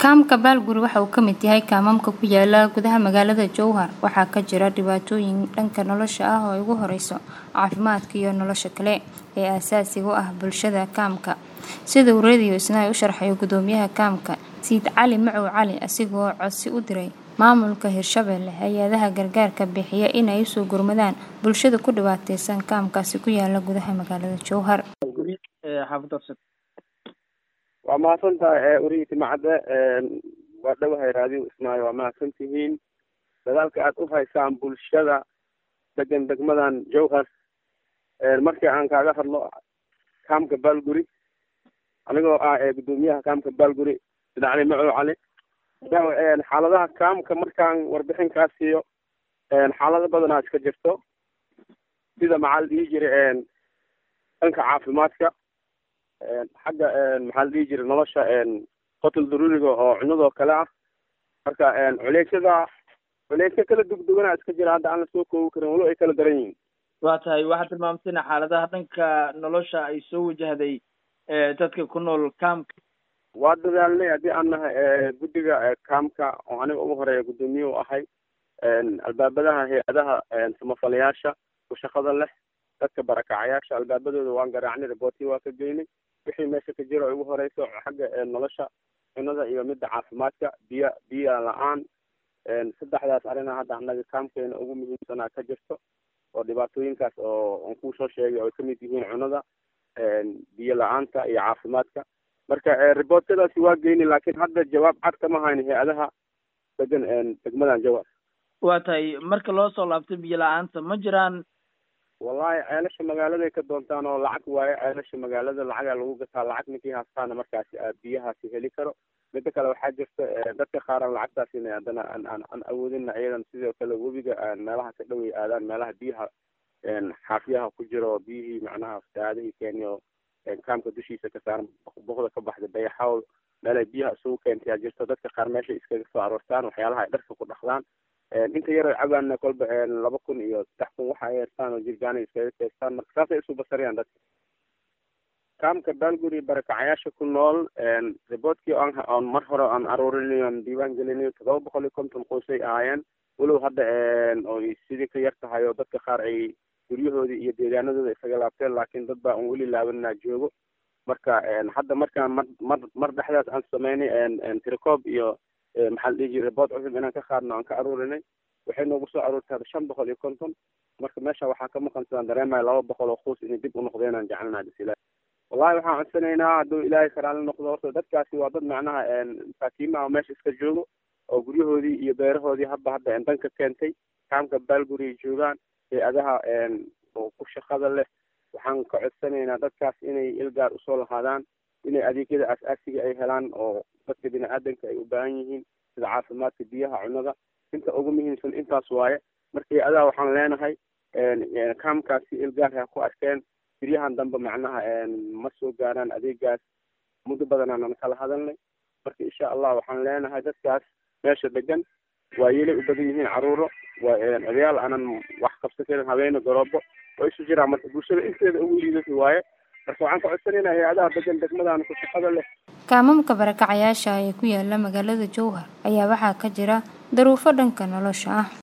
kaamka baalguri waxa uu ka mid yahay kaamamka ku yaala gudaha magaalada jowhar waxaa ka jira dhibaatooyin dhanka nolosha ah oo ay ugu horeyso caafimaadka iyo nolosha kale ee aasaasiga u ah bulshada kaamka sida uu radio isnaay u sharxayo gudoomiyaha kaamka siid cali macow cali asigoo codsi u diray maamulka hirshabelle hay-adaha gargaarka bixiya inay usoo gurmadaan bulshada ku dhibaateysan kaamkaasi ku yaala gudaha magaalada jowhar waa mahadsan tahay urihiisi macadde waa dhowahay raadiyo ismaayo waa mahadsan tihiin dadaalka aad u haysaan bulshada degan degmadan jowhar markii aan kaaga hadlo kaamka baalguri anigoo ah gudoomiyaha kaamka baalguri sidacali macow cali xaaladaha kaamka markaan warbixin kaa siiyo xaalado badanaa iska jirto sida maxaa la dhihi jiray dhanka caafimaadka xagga maxaa la dhihi jiray nolosha qotul daruuriga oo cunadoo kale ah marka culeysyada culeysya kala dugduganaa iska jira hadda aan la soo koobi karin walo ay kala daran yihiin waa tahay waxaad tilmaamtayna xaaladaha dhanka nolosha ay soo wajahday dadka ku nool kaamka waa dadaalnay haddii aan nahay guddiga kaamka oo aniga ugu horeeya guddoomiye u ahay albaabadaha hay-adaha samafalayaasha ku shaqada leh dadka barakacayaasha albaabadooda waan garaacnay riboortii waa ka geynay wixii meesha ka jira ugu horeyso xagga nolosha cunada iyo midda caafimaadka biyo biya la-aan saddexdaas arina hadda annaga kaamkeena ugu muhiimsanaa ka jirto oo dhibaatooyinkaas oo aan kuu soo sheegay oo ay kamid yihiin cunada biyo la-aanta iyo caafimaadka marka riboortadaasi waa geynay laakiin hadda jawaab cad kama hayno hay-adaha degan degmadan jawar waa tahay marka loo soo laabtay biyo la-aanta ma jiraan wallahi ceelasha magaaladay ka doontaan oo lacag waayo ceelasha magaalada lacagaa lagu gataa lacag ninkii haastaana markaasi biyahaasi heli karo midda kale waxaa jirta dadka qaaran lacagtaasi inay haddana aan aan awoodina iyadan sidoo kale webiga meelaha ka dhoway aadaan meelaha biyaha xaafiyaha ku jiro biyihii macnaha fasaadihii kenya oo kaamka dushiisa ka saaran boqda ka baxda dayaxawl meel ay biyaha isugu keentayaa jirto dadka qaar meeshay iskaga soo aroortaan waxyaalaha ay dharka ku dhaqdaan inta yar ay cabaana kolba laba kun iyo saddex kun waxa ay heestaan oo jirgaana iskaga keestaan marka saasay isu basariyaan dadka kaamka baalguri barakacayaasha ku nool riboortkii on on mar hore aan aruurinayo aan diiwaan gelinayo todoba boqol iyo konton qoysay ahaayeen walow hadda oo sidii ka yar tahay oo dadka qaar ay guryahoodii iyo deegaanadooda isaga laabteen laakiin dad baa aan weli laabanaa joogo marka hadda markaan mar mar mar dhexdaas aan sameynay tiricoob iyo maxaa la dhihi jiray riboort cusub inaan ka qaadno aan ka aruurinay waxay noogu soo aruurtay hadda shan boqol iyo konton marka meesha waxaa ka maqan sidaan dareemaya laba boqol oo kuus inay dib u noqdeen aan jecelnaha bisila wallahi waxaan codsanaynaa hadduu ilaahay karaali noqdo horta dadkaasi waa dad macnaha masaakiimaha meesha iska joogo oo guryahoodii iyo beerahoodii hadba hadda danka keentay kaamka baalguri ay joogaan hay-adaha oo ku shaqada leh waxaan ka codsanaynaa dadkaas inay ilgaar usoo lahaadaan inay adeegyada aas-aasiga ay helaan oo dadka bini aadanka ay u baahan yihiin sida caafimaadka biyaha cunada inta ugu muhiimsan intaas waaye marka hay-adaha waxaan leenahay kaamkaasi ilgaar ha ku arkeen biryahan dambe macnaha ma soo gaaraan adeegaas muddo badanaanan kala hadalnay marka insha allah waxaan leenahay dadkaas meesha degan waa yelay u badan yihiin caruuro waa odayaal aanan wax qabsan karin habeene garoobo oo isu jiraan marka bulshada inteeda ugu liidata waaye marka waxaan ka codsanayna hay-adaha degan degmadaan ku shaqada leh kaamamka barakacayaasha ee ku yaala magaalada jowhar ayaa waxaa ka jira daruufo dhanka nolosha ah